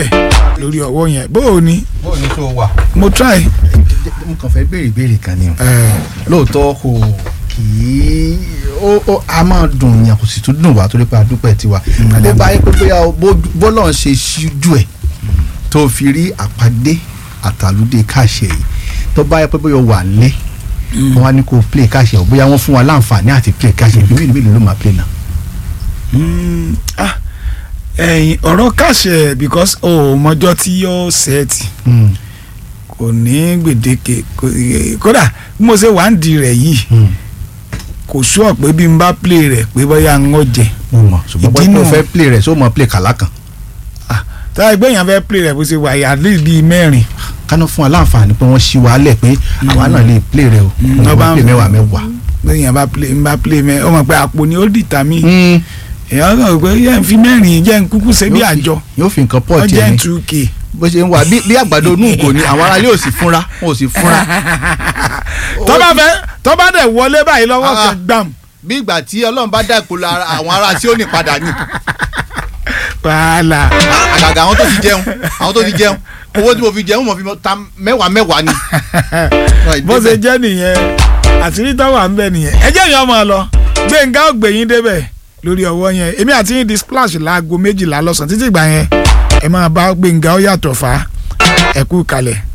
lórí ọwọ́ yẹn bó o ní bó ní tó wà. mo try. mo kàn fẹ́ béèrè ìbéèrè kan ni o. ẹ lóòótọ́ kò kì í ó ó a máa dùn yàn kò sì tún dùn wá torí pé a dúpẹ́ tiwa. bó bá yẹ pé bóyá o- bó- bọ́lọ̀ ń ṣe ṣíjú ẹ̀ tó fi rí àpàdé àtàlùdé káṣẹ yìí tó bá yẹ pé bóyá o wà lé wọn á ní kó o play káṣẹ o bóyá wọn fún wa láǹfààní àti play káṣẹ bí mélòó mélòó ló máa play náà. Mm, ah, ẹ̀yin ọ̀rọ̀ kàṣẹ because o ò mọjọ́ tí yóò ṣẹ́ẹ̀tì kò ní gbèdéke kò- kódà bí mo ṣe wà ń di rẹ̀ yìí kò sọ pé bí n bá play rẹ̀ pé bóyá ń wọ́n jẹ mo mọ̀ ṣùgbọ́n Ìdí bóyá o nù. fẹ́ play rẹ̀ só mọ̀ play kàlá kan tá ẹgbẹ́ yẹn fẹ́ play rẹ̀ bó ṣe wà yà lè bíi mẹ́rin kánú fún wa láǹfààní pé wọ́n ṣí wa lẹ̀ pé àwa náà lè play rẹ̀ o Mm. wọ́n bá play mẹ́wàá mẹ́wàá. lẹ́yìn yẹn bá play n bá play mẹ́ ọmọ pé àpò ni ó dìtà mí èèyàn kàn pé yẹn ń fi mẹ́rin jẹ́ ń kúkú ṣe bí Yóò fi- àjọ yóò fi nǹkan pọ̀ wọ́n tiẹ̀ jẹ́ ní two k bó ṣe ń wà bí bí àgbàdo inú ìgò ni àwọn aráalé ò sì fúnra wọn ò sì fúnra. tó bá fẹ́ tó bá dẹ̀ wọlé báyìí lọ́wọ́ Ah. kan gbàm bí ìgbà tí ọlọ́run bá dá ìpolówó ara àwọn ará tí ó ní padà ní. wàhálà àgàgà àwọn tó ti jẹun àwọn tó ti jẹun owó tí mo fi jẹun mo fi ta mẹ́wàá mẹ́wàá ni. bó ṣe jẹ́ nìyẹn àṣírí tó wà ń bẹ nìyẹn ẹ jẹ́ ìyẹn ọmọ lọ gbẹ̀ngà ògbẹ̀yìn débẹ̀ lórí ọwọ́ yẹn èmi àti yín di splash láago méjìlá lọ́sàn-án títí ìgbà yẹn ẹ máa bá gbẹ̀ngà ó yàtọ̀ fà á ẹ kú kalẹ̀.